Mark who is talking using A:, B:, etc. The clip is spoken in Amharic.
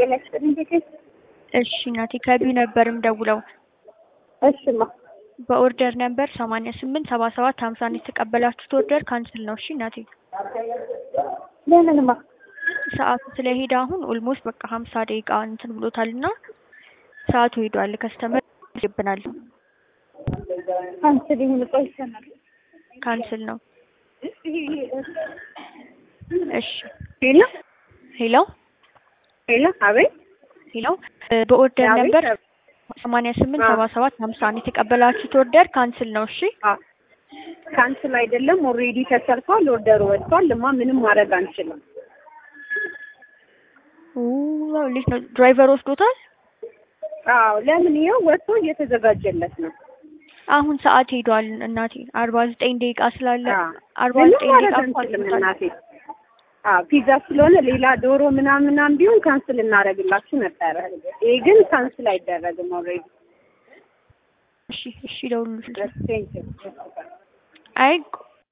A: ጤና ይስጥልኝ ጌቴ።
B: እሺ እናቴ ከቢዩ ነበር የምደውለው።
A: እሽማ
B: በኦርደር ነበር ሰማንያ ስምንት ሰባ ሰባት ሀምሳ አንድ የተቀበላችሁት ኦርደር ካንስል ነው። እሺ እናቴ
A: ለምንማ
B: ሰዓቱ ስለሄደ አሁን ኦልሞስት በቃ ሀምሳ ደቂቃ እንትን ብሎታል እና ሰዓቱ ሄዷል። ከስተመር ይብናል።
A: ካንስል ይሁን ቆይ ይሰማል።
B: ካንስል ነው። እሺ
A: ሄሎ
B: ሄሎ
A: ሄሎ፣ አቤት
B: ሄሎ በኦርደር
A: አቤት፣
B: ነበር
A: አቤት።
B: ሰማንያ ስምንት
A: አዎ።
B: ሰባ ሰባት ሀምሳ አንድ የተቀበላችሁት ኦርደር ካንስል ነው። እሺ
A: አዎ፣ ካንስል አይደለም፣ ኦልሬዲ ተሰርቷል፣ ኦርደሩ ወጥቷል። እማ ምንም ማድረግ አንችልም።
B: ኡ፣ እንዴት ነው ድራይቨር ወስዶታል?
A: አዎ፣ ለምን ይኸው ወጥቶ እየተዘጋጀለት ነው።
B: አሁን ሰዓት ሄዷል እናቴ አርባ ዘጠኝ ደቂቃ ስላለ
A: አዎ፣
B: አርባ
A: ምንም
B: ዘጠኝ
A: ማድረግ
B: ደቂቃ እኮ
A: አንችልም
B: አልፎታል።
A: እናቴ። አዎ፣ ፒዛ ስለሆነ ሌላ ዶሮ ምናምን ምናምን ቢሆን ካንስል እናደርግላችሁ ነበረ። ይሄ ግን ካንስል አይደረግም ኦልሬዲ።
B: እሺ እሺ ደውሉልኝ።
A: ቴንክ ዩ
B: አይ